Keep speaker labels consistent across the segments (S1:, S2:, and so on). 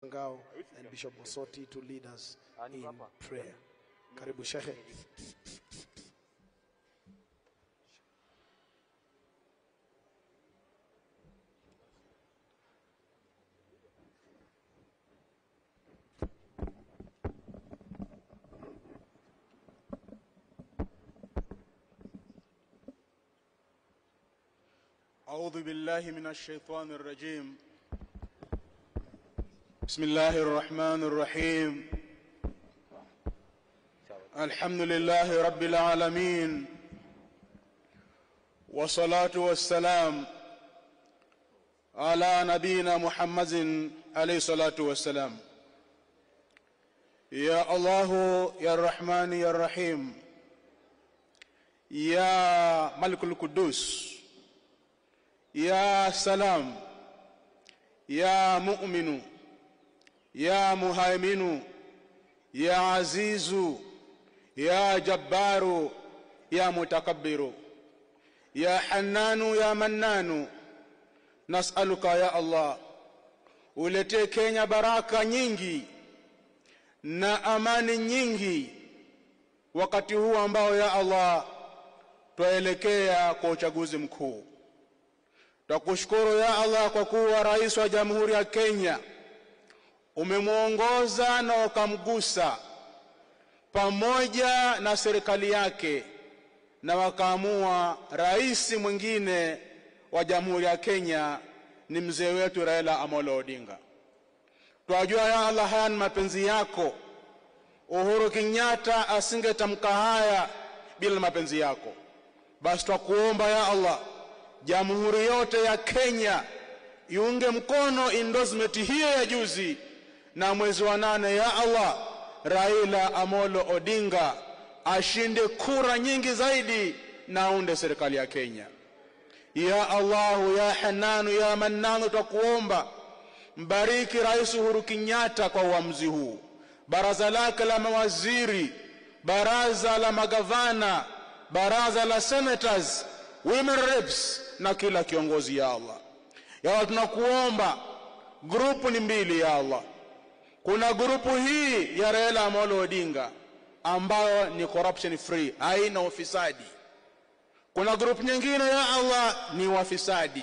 S1: Ngao and Bishop Mosoti to lead us in prayer. Karibu Shehe.
S2: أعوذ بالله من الشيطان الرجيم بسم الله الرحمن الرحيم الحمد لله رب العالمين والصلاة والسلام على نبينا محمد عليه الصلاة والسلام يا الله يا الرحمن يا الرحيم يا ملك القدوس يا سلام يا مؤمن يا مهيمن يا عزيز يا جبار يا متكبر يا حنان يا منان نسألك يا الله uletee Kenya baraka nyingi na amani nyingi wakati huu ambao ya Allah twaelekea kwa uchaguzi mkuu. Twakushukuru ya Allah kwa kuwa rais wa Jamhuri ya Kenya umemwongoza na ukamgusa pamoja na serikali yake, na wakaamua rais mwingine wa Jamhuri ya Kenya ni mzee wetu Raila Amolo Odinga. Twajua ya Allah, haya ni mapenzi yako. Uhuru Kenyatta asingetamka haya bila mapenzi yako. Basi twakuomba ya Allah jamhuri yote ya Kenya iunge mkono endorsement hiyo ya juzi, na mwezi wa nane ya Allah, Raila Amolo Odinga ashinde kura nyingi zaidi na aunde serikali ya Kenya. Ya Allahu ya Hananu ya Mannanu, twakuomba mbariki Rais Uhuru Kenyatta kwa uamuzi huu, baraza lake la mawaziri, baraza la magavana, baraza la senators, women reps na kila kiongozi ya Allah. Ya Allah, tunakuomba grupu ni mbili ya Allah. Kuna grupu hii ya Raila Amolo Odinga ambayo ni corruption free, haina ufisadi. Kuna grupu nyingine ya Allah ni wafisadi,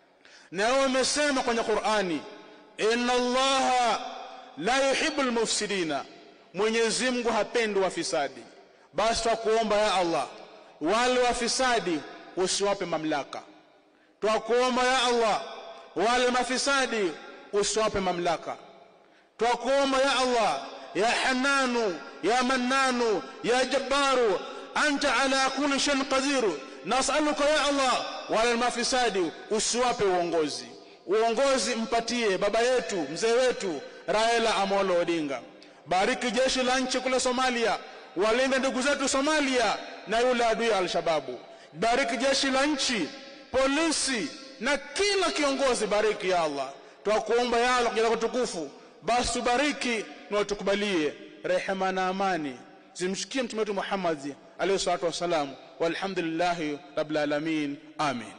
S2: na wewe umesema kwenye Qur'ani, inna Allaha la yuhibbu almufsidina, Mwenyezi Mungu hapendi wafisadi. Basi twakuomba ya Allah, wale wafisadi usiwape mamlaka. Twakuomba ya Allah, wale mafisadi usiwape mamlaka. Twakuomba ya Allah, ya Hananu ya Mannanu ya Jabbaru, anta ala kulli shay'in qadir. Nasaluka ya Allah, wale mafisadi usiwape uongozi. Uongozi mpatie baba yetu mzee wetu Raila Amolo Odinga. Bariki jeshi la nchi kule Somalia, walinde ndugu zetu Somalia na yule adui Al-Shababu. Bariki jeshi la nchi, polisi na kila kiongozi, bariki ya Allah. Twakuomba ya Allah kwa kutukufu, basi tubariki na utukubalie rehema na amani zimshikie mtume wetu Muhammad alayhi salatu wassalam, walhamdulillahi rabbil alamin, amin.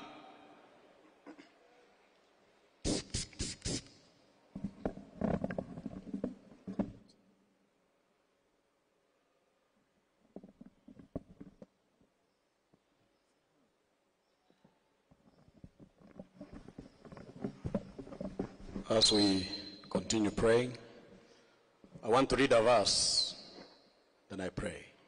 S3: As we continue praying, I want to read a verse, then I pray.